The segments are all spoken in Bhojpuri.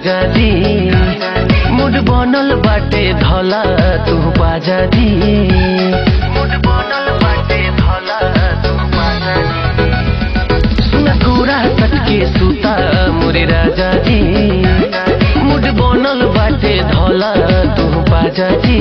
राजा जी मुड बनल बाटे धला तू बाजा जी मुड बनल बाटे धला तू बाजा जी सुन कुरा सटके सुता मोरे राजा जी मुड बनल बाटे धला तू बाजा जी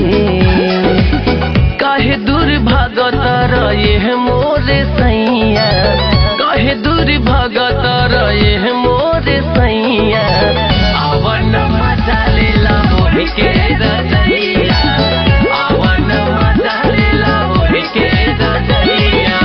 काहे दूर भागत रहे मोरे सैया काहे दूर भागत रहे मोरे सैया आवन मजा लेला मोहि के रजैया आवन मजा लेला मोहि के रजैया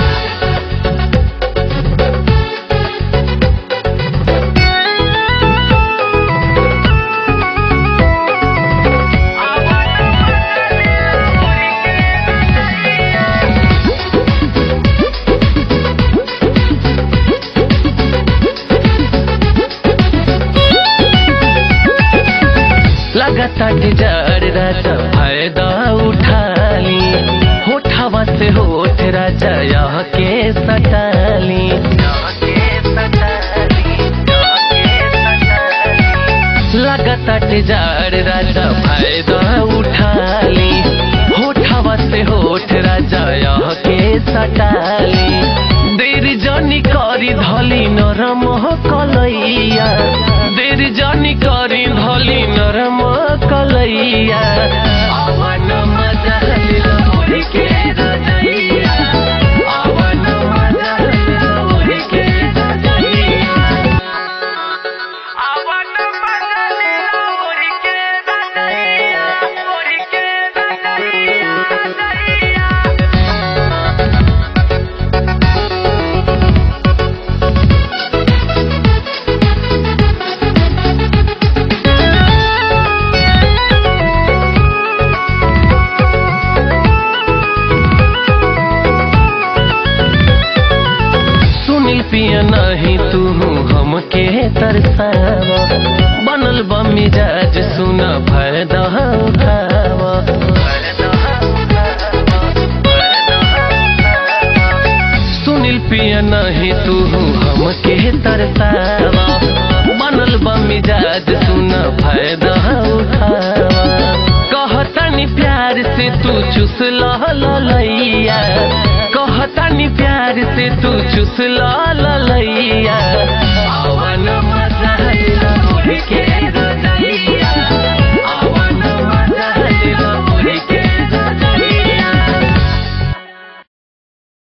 लगातार डिजार राजा फायदा उठाली होठावा से होठ राजा यह के सटाली लगातार डिजार राजा फायदा उठाली होठावा से होठ राजा यह के सटाली देर जनी करी धली नरम कलैया देर जनी करी धली नरम कलैया आवन मजा लेला मोहि के रजैया आवन मजा लेला मोहि के रजैया आवन मजा लेला मोहि के रजैया मोहि के रजैया रजैया सुनील पिया नहीं तू हमके तरसावा बनल बा मिजाज सुना फायदा उठावा सुनील पिया नहीं तू हमके तरसावा बनल बा मिजाज सुना फायदा उठावा कहतनी प्यार से तू चुस लैया कहतनी प्यार से तू चुस लैया